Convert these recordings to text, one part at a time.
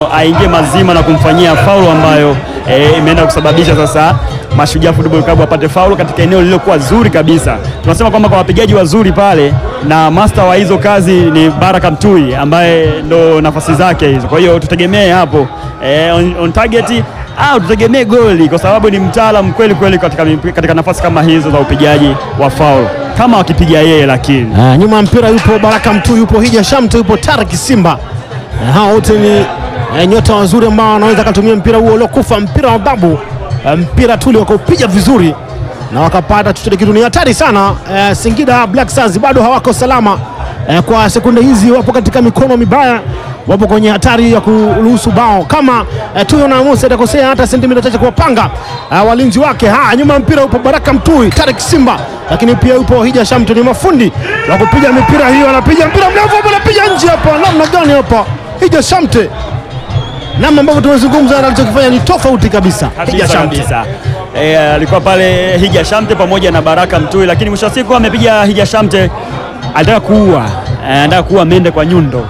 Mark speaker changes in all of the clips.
Speaker 1: aingie mazima na kumfanyia faulu ambayo eh, imeenda kusababisha sasa Mashujaa Football Club wapate faulu katika eneo lililokuwa zuri kabisa. Tunasema kwamba kwa wapigaji wazuri pale na master wa hizo kazi ni Baraka Mtui ambaye ndo nafasi zake hizo. Kwa hiyo tutegemee hapo eh, on, on target au tutegemee goli kwa sababu ni mtaalam kweli kweli katika, katika nafasi kama hizo za upigaji wa faulu kama wakipiga yeye, lakini
Speaker 2: Ah, nyuma ya mpira yupo Baraka Mtu, yupo Hija Shamte, yupo Taraki Simba. Eh, hao wote ni eh, nyota wazuri ambao wanaweza kutumia mpira huo uliokufa, mpira wa babu, eh, mpira tuli wakaupiga vizuri na wakapata chochote kitu. Ni hatari sana. Eh, Singida Black Stars bado hawako salama eh, kwa sekunde hizi, wapo katika mikono mibaya, wapo kwenye hatari ya kuruhusu bao kama eh, Tuyo na Musa itakosea hata sentimita chache kuwapanga eh, walinzi wake. Ha, nyuma ya mpira upo Baraka Mtui, Tarek Simba, lakini pia yupo Hija Shamte. Ni mafundi wa kupiga mipira hiyo, anapiga mpira mrefu hapo, anapiga nje hapa. Namna gani hapa Hija Shamte, namna ambavyo tumezungumza, anachokifanya ni tofauti kabisa. Hija
Speaker 1: kabisa
Speaker 2: Shamte
Speaker 1: kabisa. E, alikuwa pale Hija Shamte pamoja na Baraka Mtui, lakini mwisho wa siku amepiga Hija Shamte, alitaka kuua eh, anataka kuua mende kwa nyundo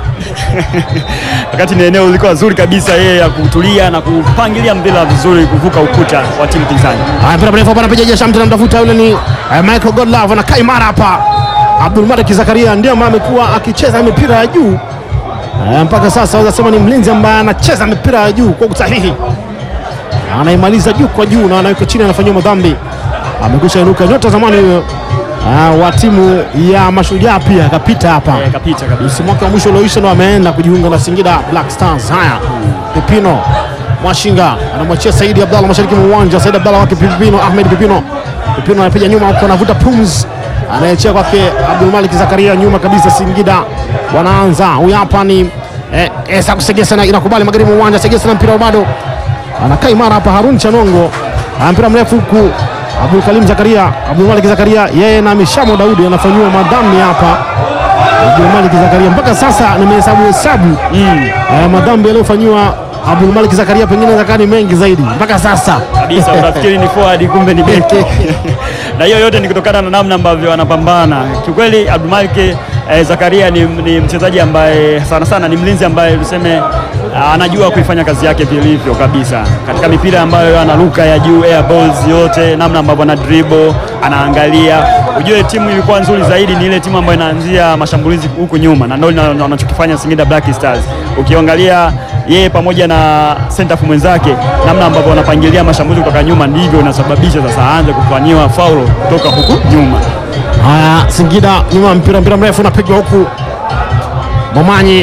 Speaker 1: wakati ni eneo lilikuwa zuri kabisa, yeye ya kutulia na kupangilia mpira vizuri kuvuka ukuta wa timu pinzani.
Speaker 2: Haya, mpira mrefu hapa anapiga Hija Shamte, anamtafuta yule ni eh, Michael Godlove, anakaa imara hapa. Abdul Malik Zakaria ndiye ambaye amekuwa akicheza mipira ya juu eh, mpaka sasa waweza sema ni mlinzi ambaye anacheza mipira ya juu kwa usahihi, anaimaliza juu kwa juu na anaweka chini, anafanyiwa madhambi. Amekwisha inuka nyota zamani huyo ah, wa timu ya Mashujaa, pia akapita hapa
Speaker 1: Eh, kapita kabisa.
Speaker 2: msimu wake wa mwisho ulioisha ndo ameenda kujiunga na Singida Black Stars. Haya, Pipino Mwashinga anamwachia Saidi Abdalla mashariki mwa uwanja. Saidi Abdalla wake Pipino, Ahmed Pipino, Pipino anapiga nyuma huko, anavuta pumzi, anaachia kwake Abdul Malik Zakaria nyuma kabisa. Singida wanaanza, huyu hapa ni eh, Esa Kusegesa na inakubali magharibi mwa uwanja. Segesa na mpira bado anakaa imara hapa. Harun Chanongo ana mpira mrefu huku Abdul Kalim Zakaria, Abdul Malik Zakaria yeye na Mishamo Daudi anafanyiwa madhambi hapa. Abdul Malik Zakaria mpaka sasa nimehesabu hesabu eh, madhambi yaliyofanyiwa Abdul Malik Zakaria pengine zakani mengi zaidi mpaka sasa
Speaker 1: kabisa unafikiri ni forward kumbe ni beki na hiyo yote ni kutokana na namna ambavyo anapambana kiukweli. Abdulmalik eh, Zakaria ni, ni mchezaji ambaye sana sana ni mlinzi ambaye tuseme ah, anajua kuifanya kazi yake vilivyo kabisa katika mipira ambayo anaruka ya juu air balls yote, namna ambavyo ana dribble anaangalia. Ujue timu ilikuwa nzuri zaidi ni ile timu ambayo inaanzia mashambulizi huku nyuma, na ndio ina- wanachokifanya Singida Black Stars. Ukiangalia yeye pamoja na center half mwenzake, namna ambavyo wanapangilia mashambulizi kutoka nyuma, ndivyo inasababisha sasa aanze kufanyiwa faulo kutoka huku nyuma.
Speaker 2: Haya, Singida nyuma, mpira mpira mrefu unapigwa huku, Momanyi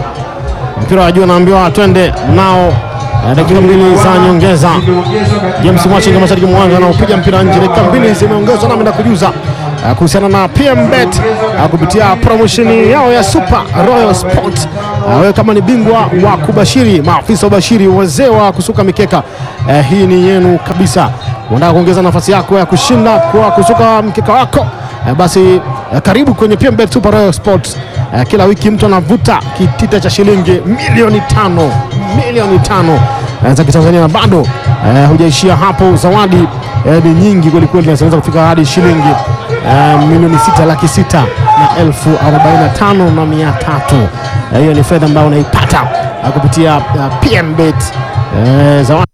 Speaker 2: mpira wa juu anaambiwa twende nao. Eh, dakika mbili za nyongeza. James Mwachinga mashariki mwa uwanja anaopiga mpira nje. Dakika mbili zimeongezwa, nami nakujuza eh, kuhusiana na PM Bet eh, kupitia promotion yao ya Super Royal Sport. Eh, Wewe kama ni bingwa wa kubashiri, maafisa wa ubashiri, wazee wa kusuka mikeka, eh, hii ni yenu kabisa. Unataka kuongeza nafasi yako ya kushinda kwa kusuka mkeka wako Eh, basi eh, karibu kwenye PMBet Super Royal Sports. Eh, kila wiki mtu anavuta kitita cha shilingi milioni tano milioni tano eh, za Kitanzania na bado eh, hujaishia hapo. Zawadi eh, ni nyingi kwelikweli, na zinaweza kufika hadi shilingi eh, milioni sita laki sita na elfu arobaini na tano na mia tatu. Eh, Hiyo ni fedha ambayo unaipata eh, kupitia eh, PMBet eh, zawadi